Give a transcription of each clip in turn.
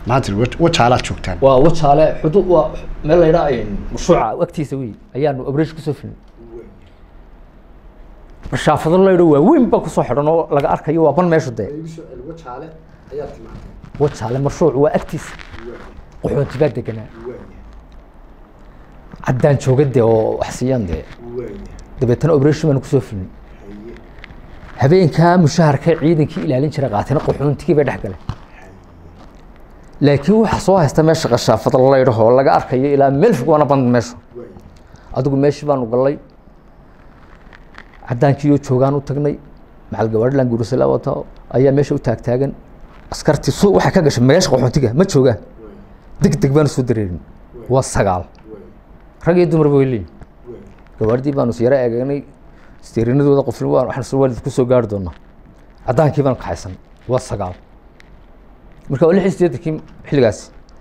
maanta wa- wajaalaad joogtaan waa wajaale xuduud waa meel la yidhaa mashruuca agtiisa wey ayaanu abrash kusoo filnay mashaafado la yidho waaweyn baa kusoo xidhan oo laga arkayo waa ban meeshu dee wajaale ayaa timaadeen wajaale mashruuc waa agtiisa qaxoonti baa deganaa caddaan jooga dee oo wax siiyaan dee dabeetana operation baanu kusoo filnay habeenkaa mushaharka ciidankii ilaalin jiray qaatina qaxoontigii bay dhex galeen laakiin waxa soo haysta meesha qashaafada la yidhaho laga arkayo ilaa meel fog waana band meeshu adigu meeshii baanu gallay caddaankiiyoo joogaan u tagnay macal gabaadhilan guurisala wata ayaa meesha u taagtaagan askartii su waxay ka gashay meesha qaxoontiga ma joogaan deg deg baanu soo dareerin waa sagaal rag iyo dumarba way leeyihin gabaardii baanu yaro eeganay steerinadooda qofna waan waxaan soo waalid ku soo gaari doonaa caddaankii baanu kaxaysan waa sagaal marka waa lix iyo siddeetankii xilligaasi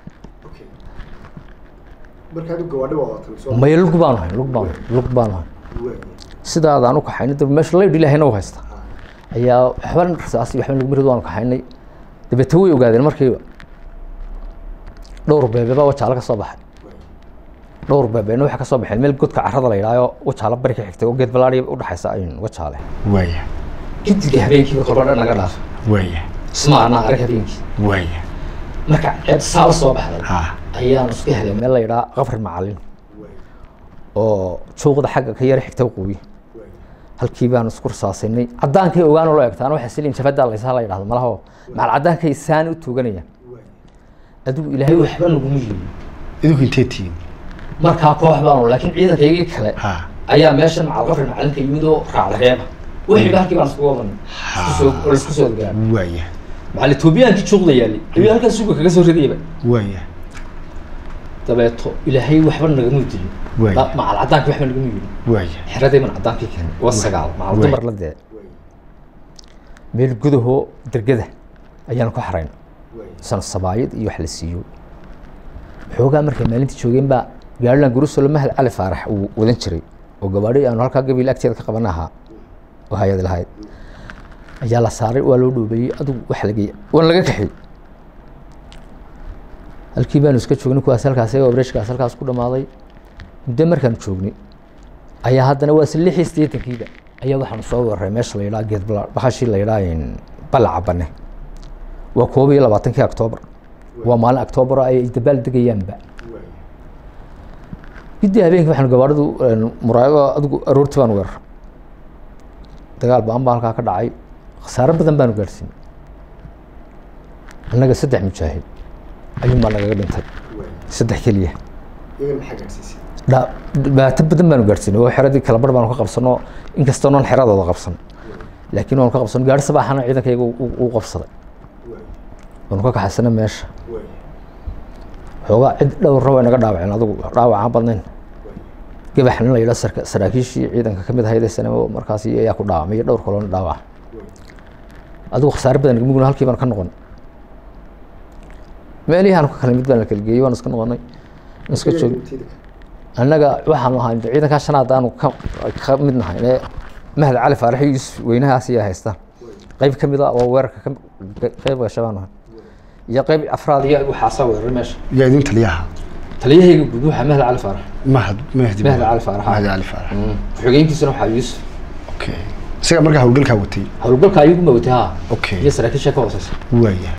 markaad gawaadhi wadatay maya lug baanu hayn lug baanu lug baanu hayn sidaadaan u kaxaynay dab meesha laydh ilaahayna u haysta ayaa waxba rasaasi waxba nagu mirid waanu kaxaynay dabeete way ogaadeen markiiba dhowr beebe baa wajaalo ka soo baxay dhowr beebeena waxay ka soo baxeen meel godka carrada la yidhaayo wajaalo bari ka xigtay oo geed balaadhi udhexaysa ayun wajaale waaya gidigii habeenkiiba kolba dhan naga dhaaf waaya isma anaa arag habeenkii waaya marka ceeb saala soo baxday ha ayaanu iska helay meel la yidhaha qabri macalin oo juuqda xagga ka yara xigta waqooyi halkii baanu isku rasaasinay caddaankay ogaan loo egtaan waxa silin jabada laysa la yidhahdo malaho macal caddaankay saani u tuuganayaan adigu ilaahay waxba naguma yeelin idinku intee tihiin markaa koox baanu laakiin ciidankaygii kale ha ayaa meeshan macal qabri macalinka yimid oo raacda reeba wixiiba halkii baan isku wadanay isku soo oo isku soo gaar waaya macal etoobiyaankii juuqda yaalay ayuu halkaas suuga kaga soo ridayba waaya dabeeto ilaahay waxba nagama dilin Waay. macal caddaankii waxba nagama yeelin waaya xeradii baan caddaankii keenay waa sagaal macal dumar la dee meel gudahoo dergada ayaan ku xarayn san sabaayad iyo wax la siiyo xoogaa markay maalintii joogeen baa gaarilan gurusolo mahad cali faarax uu wadan jiray oo gabaadhi aanu halkaa gabiil agteeda ka qaban ahaa oo hay-ad lahayd ayaa la saaray waa loo dhoobeeyey adigu wax lageey waan laga kaxiyey halkii baanu iska joognay kuwaas halkaas ayaga obreshkaas halkaas ku dhamaaday muddo markaanu joognay ayaa haddana waa isla lix iyo siddeetankiiba ayaa waxaanu soo weeraray meesha la yidhaha geed bala bahashii la yidhaha balaca bane waa koob iyo labaatankii octoobar waa maalin octoobar oo ay dabaal degayaanba gidii habeenkii waxaanu gabaadhadu muraago adigu aroortii baanu weerar dagaal ba-an baa halkaa ka dhacay khasaaro badan baanu gaadhsiin annaga saddex mujaahid ayuun baa nagaga dhintay saddex keliya iyaga maxaa gaadhsiisay dha- dhibaato badan baanu gaadhsiinay oo xeradii kala bar baanu ka qabsano inkastoo non xeradooda qabsan laakiin waanu ka qabsano gaari sabaaxana ciidankayga uu qabsaday waanu ka kaxaysana meesha xoogaa cid dhowra way naga dhaawaceen adigu dhaawac aan badnayn gabax nin la yidhaha sarka saraakiishii ciidanka ka mid ahayd ee sanamo markaas ayaa ku dhaawamay iyo dhowr kaloona dhaawac adigu khasaare badan mugna halkii baan ka noqon meelihii aan ka kala mid baan la kala geeyey waan iska noqonay waan iska joog annaga waxaanu ahaa ciidankaa shanaad aanu ka ka mid nahay ee mahad cali faarax iyo yuusuf weynahaas ayaa haystaan qayb ka mid a oo weerarka ka qayb gasha baan ahay iyo qayb afraad iyo waxaasaa weeraray meesha yaa idin taliyaha taliyahayga guud waxaa mahad cali faarax mahad mahdi mahad cali faarax mahdi cali faarax xogeenkiisuna waxaa yuusuf okay isaga markaa howlgalkaa watay howlgalka ayaguma watay ha okay iyo saraakiisha ka hooseysa waaya